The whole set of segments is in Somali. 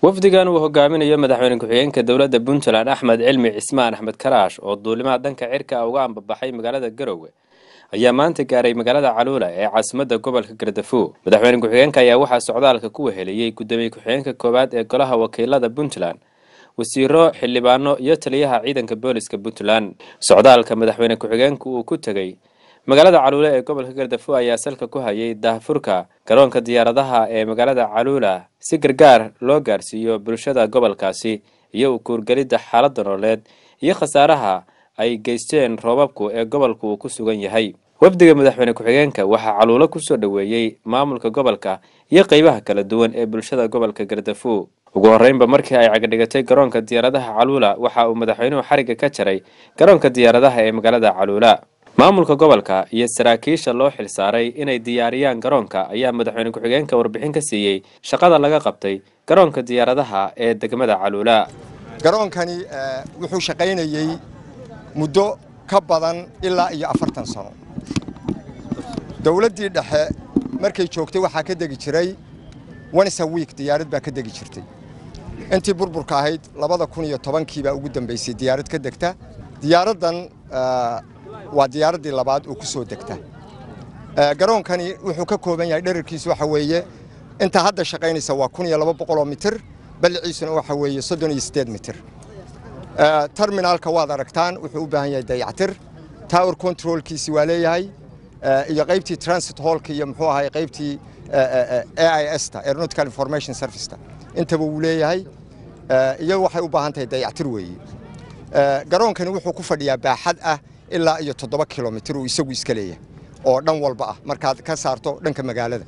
wafdigan uu hogaaminayo madaxweyne ku-xigeenka dowladda puntland axmed cilmi cismaan axmed karaash oo duulimaha danka cirka uga ambabaxay magaalada garowe ayaa maanta gaaray magaalada caluula ee caasimadda gobolka gardafuo madaxweyne ku-xigeenka ayaa waxaa socdaalka ku weheliyey guddoomiye ku-xigeenka koowaad ee golaha wakiilada puntland wasiiro xildhibaano iyo taliyaha ciidanka booliska puntland socdaalka madaxweyne ku-xigeenku uu ku tegey magaalada caluula ee gobolka gardafuo ayaa salka ku hayay daahfurka garoonka diyaaradaha ee magaalada caluula si gargaar loo gaarsiiyo bulshada gobolkaasi iyo u kuurgelidda xaaladda nololeed iyo khasaaraha ay geysteen roobabku ee gobolku uu ku sugan yahay wafdiga madaxweyne ku-xigeenka waxaa caluulo kusoo dhoweeyey maamulka gobolka iyo qeybaha kala duwan ee bulshada gobolka gardafuo ugu horreynba markii ay cagadhigatay garoonka diyaaradaha caluula waxa uu madaxweynuhu xarigga ka jaray garoonka diyaaradaha ee magaalada caluula maamulka gobolka iyo saraakiisha loo xilsaaray inay diyaariyaan garoonka ayaa madaxweyne ku-xigeenka warbixin ka siiyey shaqada laga qabtay garoonka diyaaradaha ee degmada caluula garoonkani wuxuu shaqaynayey muddo ka badan ilaa iyo afartan sano dowladdii dhexe markay joogtay waxaa ka degi jiray onesa wiik diyaarad baa ka degi jirtay intii burburka ahayd labada kun iyo tobankii baa ugu dambaysay diyaarad ka degta diyaaraddan waa diyaaraddii labaad oo ku soo degta garoonkani wuxuu ka kooban yahay dherarkiisu waxa weeye intaa hadda shaqaynaysa waa kun iyo laba boqoloo mitir balliciisuna waxa weeye soddon iyo siddeed mitir terminaalka waad aragtaan wuxuu u baahan yahay dayactir tower controlkiisi waa leeyahay iyo qaybtii transit hallka iyo muxuu ahay qaybtii a i s ta aeronautical information serviceta intaba wuu leeyahay iyo waxay u baahan tahay dayactir weeye garoonkani wuxuu ku fadhiyaa baaxad ah ilaa iyo toddoba kilomitir uu isagu iska leeyahay oo dhan walba ah markaad ka saarto dhanka magaalada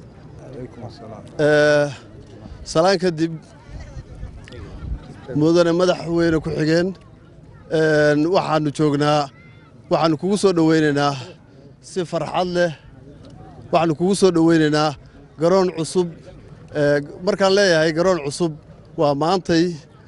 salaan kadib mudane madaxweyne ku-xigeen waxaannu joognaa waxaannu kugu soo dhowaynaynaa si farxad leh waxaannu kugu soo dhowaynaynaa garoon cusub markaan leeyahay garoon cusub waa maantay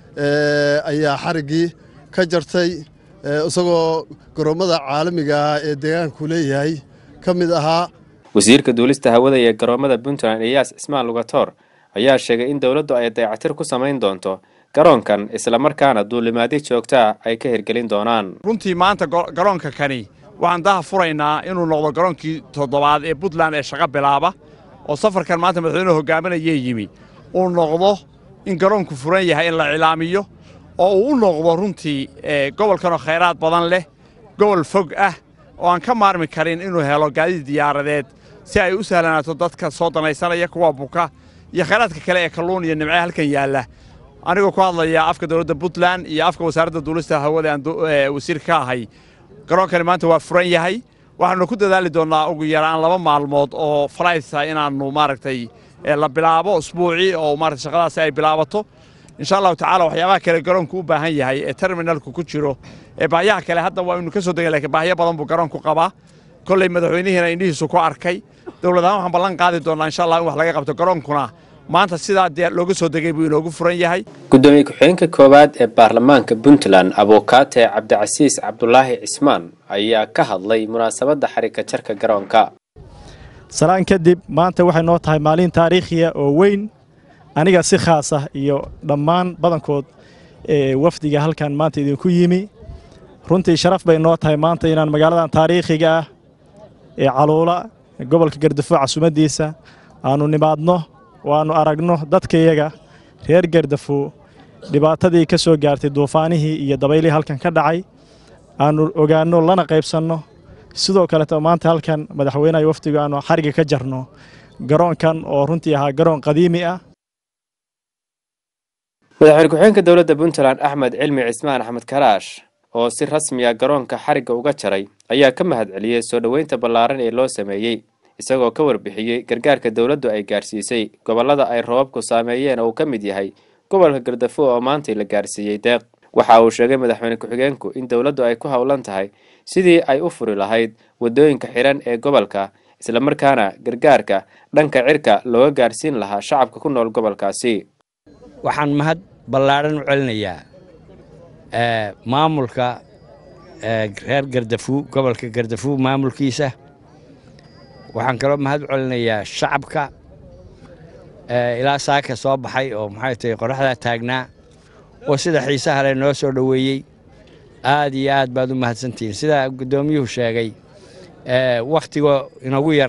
ayaa xariggii ka jartay isagoo garoommada caalamiga ah ee deegaanku leeyahay ka mid ahaa wasiirka duulista hawada ee garoommada puntland iyaas cismaan lugatoor ayaa sheegay in dowladdu ay dayactir ku samayn doonto garoonkan islamarkaana duulimaadyo joogtaa ay ka hirgelin doonaan runtii maanta garoonka kani waxaan daha furaynaa inuu noqdo garoonkii toddobaad ee puntland ee shaqo bilaaba oo safarkan maanta madaxweynuhu hogaaminayee yimi uu noqdo in garoonku furan yahay in la cilaamiyo oo uu u noqdo runtii gobolkanoo khayraad badan leh gobol fog ah oo aan ka maarmi karin inuu helo gaadiid diyaaradeed si ay u sahlanaato dadka soo danaysanaya kuwa buka iyo khayraadka kale ee kalluun iyo nimce halkan yaalla anigoo ku hadlaya afka dowladda puntland iyo afka wasaaradda duulista hawada aan wasiir ka ahay garoonkani maanta waa furan yahay waxaannu ku dadaali doonnaa ugu yaraan laba maalmood oo falaysa inaannu maaragtay la bilaabo usbuucii oo maarata shaqadaasi ay bilaabato insha allahu tacaala waxyaabaha kale garoonku u baahan yahay ee terminalku ku jiro ee baahiyaha kale hadda waa inu ka soo degay lakiin baahiyo badan buu garoonku qabaa kolley madaxweynihiina indhihiisu ku arkay dowlad ahaan waxaan ballan qaadi doonnaa insha allah in wax laga qabto garoonkuna maanta sidaa dee looga soo degay buu inoogu furan yahay guddoomiye ku-xigeenka koowaad ee baarlamaanka puntland abuukaate cabdicasiis cabdulaahi cismaan ayaa ka hadlay munaasabadda xarika jarka garoonka salaan kadib maanta waxay noo tahay maalin taariikhiya oo weyn aniga si khaas ah iyo dhammaan badankood ee wafdiga halkan maanta idinku yimi runtii sharaf bay noo tahay maanta inaan magaaladan taariikhiga ah ee caluula gobolka gardafuo casumaddiisa aannu nimaadno oo aannu aragno dadkayaga reer gardafuo dhibaatadii ka soo gaartay duufaanihii iyo dabaylihii halkan ka dhacay aannu ogaanno lana qaybsanno sidoo kaleeto maanta halkan madaxweynaha wafdigu aannu xariga ka jarno garoonkan oo runtii ahaa garoon qadiimi ah madaxweyne ku-xigeenka dowladda puntland axmed cilmi cismaan axmed karaash oo si rasmiya garoonka xarigga uga jaray ayaa ka mahad celiyey soo dhoweynta ballaaran ee loo sameeyey isagoo ka warbixiyey gargaarka dowladdu ay gaarsiisay gobollada ay roobabku saameeyeen oo uu ka mid yahay gobolka gardafuo oo maantay la gaarsiiyey deeq waxa uu sheegay madaxweyne ku-xigeenku in dowladdu ay ku howlan tahay sidii ay u furi lahayd waddooyinka xidhan ee gobolka islamarkaana gargaarka dhanka cirka looga gaarsiin lahaa shacabka ku nool gobolkaasi waxaan mahad ballaadhan u celinayaa maamulka reer gardafuo gobolka gardafuo maamulkiisa waxaan kaloo mahad u celinayaa shacabka ilaa saaka soo baxay oo maxay tahay qoraxdaa taagnaa oo sida xiisaha leh noo soo dhoweeyey aad iyo aad baad u mahadsantihiin sida guddoomiyuhu sheegay wakhtiga inagu yar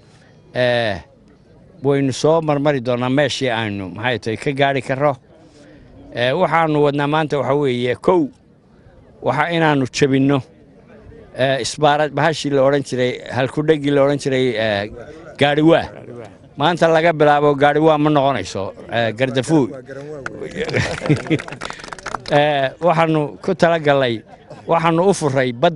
waynu soo marmari doonnaa meeshii aynu maxay tahay ka gaari karro waxaannu wadnaa maanta waxaa weeye kow waxa inaannu jebinno isbaarad bahashii la odhan jiray halkudheggii la odhan jiray gaadhiwaa maanta laga bilaabo gaadhiwaa ma noqonayso gardafuuy waxaannu ku talagallay waxaannu u furay bad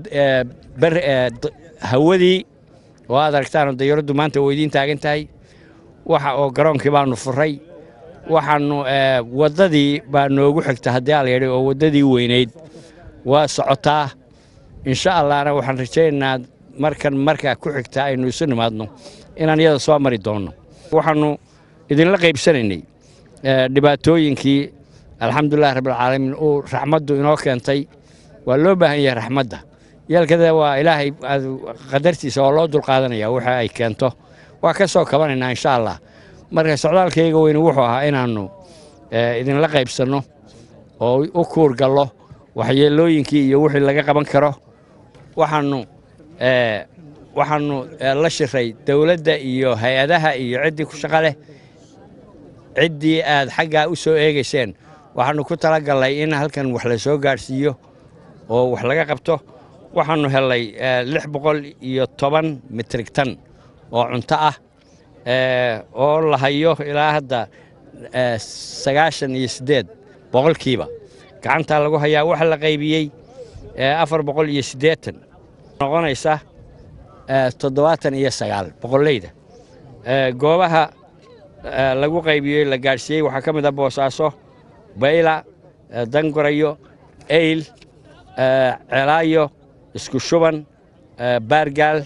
hawadii oo aad aragtaan dayaraddu maanta oo idiin taagan tahay waxa oo garoonkii baannu furay waxaannu waddadii baa noogu xigta haddii aa la yidhi oo waddadii weynayd waa socotaa insha allahna waxaan rajaynaynaa markan markaa ku xigta aynu isu nimaadno inaan iyada soo mari doonno waxaannu idinla qaybsanaynay dhibaatooyinkii alxamdulilahi rabbilcaalamiin uu raxmaddu inoo keentay waa loo baahan yahay raxmadda yeelkada waa ilaahay qadartiisa oo loo dulqaadanaya waxa ay keento waa ka soo kabanaynaa insha allah marka socdaalkayga weyne wuxuu ahaa inaannu idinla qaybsanno oo u kuurgallo waxyeelooyinkii iyo wixii laga qaban karo waxaannu waxaannu la shiray dowladda iyo hay-adaha iyo ciddii ku shaqa leh ciddii aad xaggaa u soo eegayseen waxaannu ku talagallay in halkan wax la soo gaadhsiiyo oo wax laga qabto waxaannu hellay lix boqol iyo toban mitrig tan oo cunto ah oo la hayo ilaa hadda sagaashan iyo siddeed boqolkiiba gacantaa lagu hayaa waxa la qaybiyey afar boqol iyo siddeetan noqonaysa toddobaatan iyo sagaal boqolleyda goobaha lagu qaybiyey la gaadhsiiyey waxaa ka mid ah boosaaso bayla dangorayo eyl ceelaayo isku shuban baargaal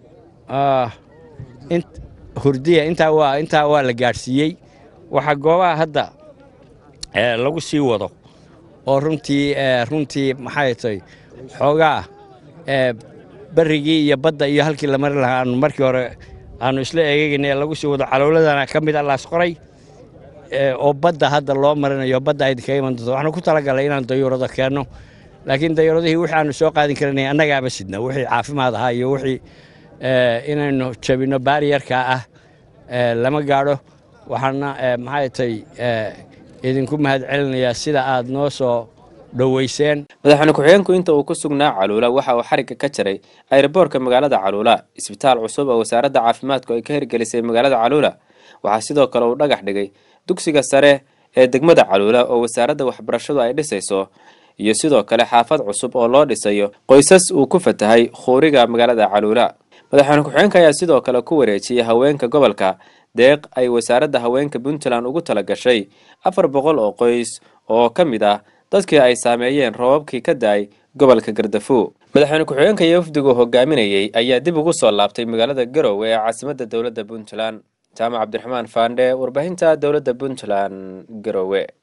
hurdiya intaa waa intaa waa la gaadhsiiyey waxaa goobaha hadda lagu sii wado oo runtii runtii maxay tahay xoogaa berrigii iyo badda iyo halkii la mari lahaa aanu markii hore aanu isla eegeynay lagu sii wado calowladana ka mid a laas qoray oo badda hadda loo marinayo badda ay kaga iman doonto waxaanu ku talagalay inaan dayuurado keenno laakiin dayuuradihii wixii aanu soo qaadin karanay annagaaba sidna wixii caafimaad ahaa iyo wixii inaynu jabinno baariyarka ah lama gaadho waxaana maxay tahay idinku mahad celinayaa sida aad noo soo dhoweyseen madaxweyne ku-xigeenku inta uu ku sugnaa caluula waxa uu xarigga ka jaray ayroboorka magaalada caluula isbitaal cusub oo wasaaradda caafimaadku ay ka hirgelisay magaalada caluula waxaa sidoo kale uu dhagax dhigay dugsiga sare ee degmada caluula oo wasaaradda waxbarashadu ay dhisayso iyo sidoo kale xaafad cusub oo loo dhisayo qoysas uu ku fatahay khuuriga magaalada caluula madaxweyne ku-xigeenka ayaa sidoo kale ku wareejiyey haweenka gobolka deeq ay wasaaradda haweenka puntland ugu tala gashay afar boqol oo qoys oo ka mid ah dadkii ay saameeyeen roobabkii ka da-ay gobolka gardafuo madaxweyne ku-xigeenka iyo wafdigu hogaaminayey ayaa dib ugu soo laabtay magaalada garowe ee caasimadda dowladda puntland jaamac cabdiraxmaan faandhe warbaahinta dowladda puntland garowe